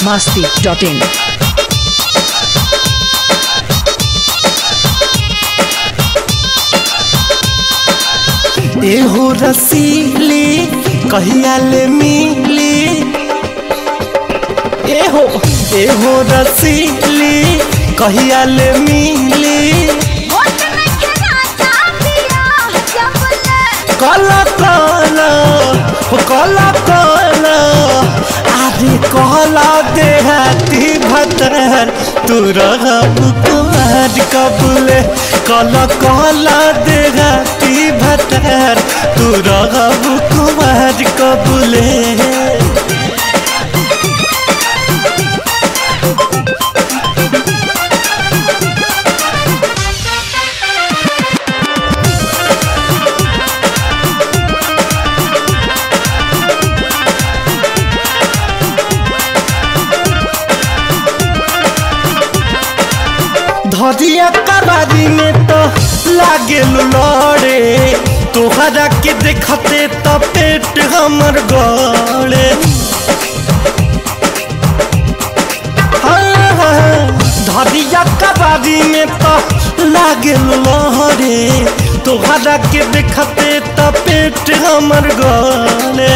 masti.in. एहो रसीली कहिया ले मिली एहो एहो रसीली कहिया ले मिली कला कला हो कला कला आदि कहला देहाती भतर तू रहब कुमार कबूले कला कहला देहाती भतर तू रहब कुमार कबूले धरिया कबारी में तो लागे लड़े तोहरा के देखते तो पेट हमर गड़े हाँ, हाँ, धरिया कबारी में तो लागे लड़े तोहरा के देखते तो पेट हमर गड़े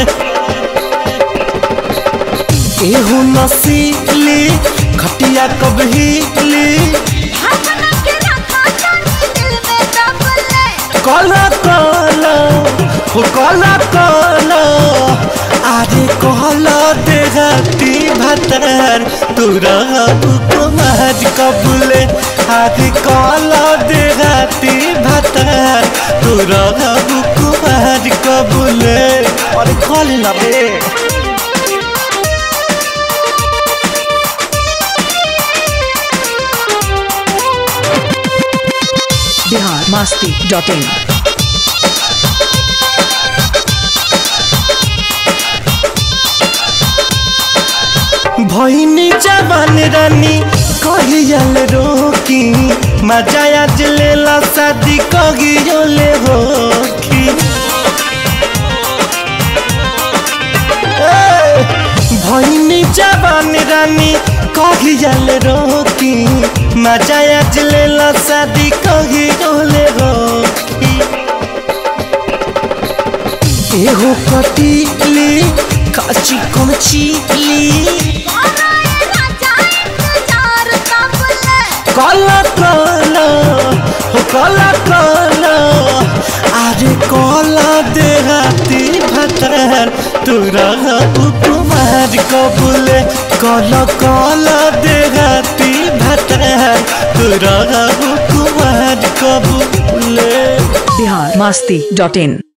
एहू नसीली खटिया कबहीली कला कला हो कला कला आरे कहला देहाती भतर तुरा कुमार कबूले आरे कहला देहाती भतर तुरा कुमार कबूले अरे कॉल ना बे Bihar masti.in. भैनी जवान रानी कहियल रोकी मजा आज लेला शादी कहियोले होखी ए, भैनी जवान रानी कहियल रोकी मजा आज लेला शादी कहियोले होखी एहो कटीली काची कमचीली कला कला हो कला कला अरे कला देहाती भतर तुरा कुमार कबूले कला कला देहाती भतर तुरा कुमार कबूले Bihar masti.in.